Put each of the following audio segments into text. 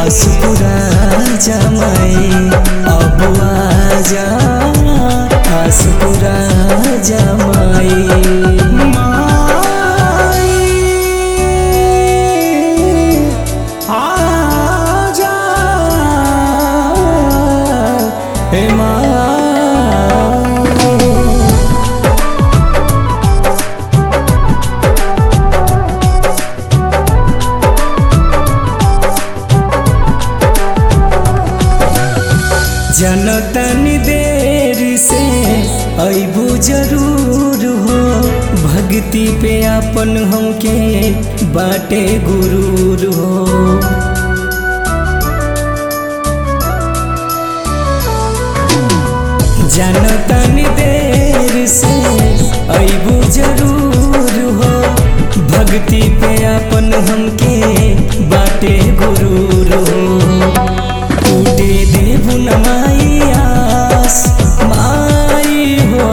आस पूरा जमाई अब आजा आस पूरा जमाई माई आजा हे माई जनतनी देर से अबू जरूर हो भक्ति पे अपन हमके बाटे गुरूर हो जनतनी देर से अबू जरूर हो भक्ति पे अपन हमके बाटे गुरूर हो टूटे देबु न माई आस माई हो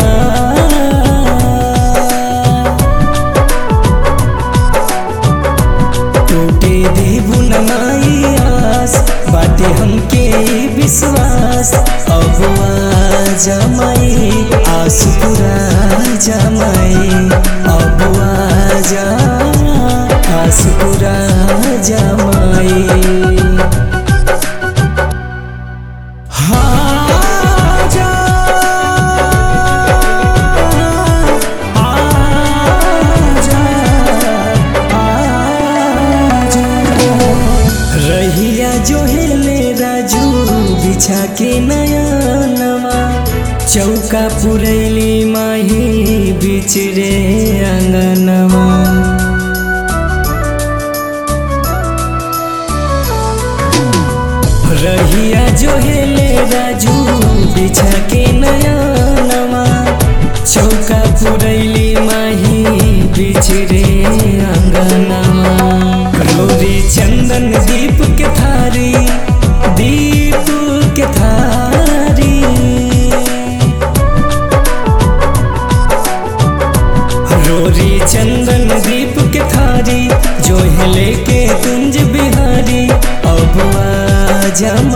टूटे देबु न माई आस बाटे हमके विश्वास अब जमाई आस पूरा जमाई अब आजा आस पूरा जमाई आजा आजा आजा रहिया जो हेले राजू बिछा के नया नवा चौका पुरैली माही बिच रे अंगनवा रहिया जो हेले राजू बिछा के नया नवा चौका पुरैली माही बिछरे अंगनवा रोरी चंदन दीप के थारी दीप के थारी रोरी चंदन दीप के थारी जो हिले के कुंज बिहारी अब आजा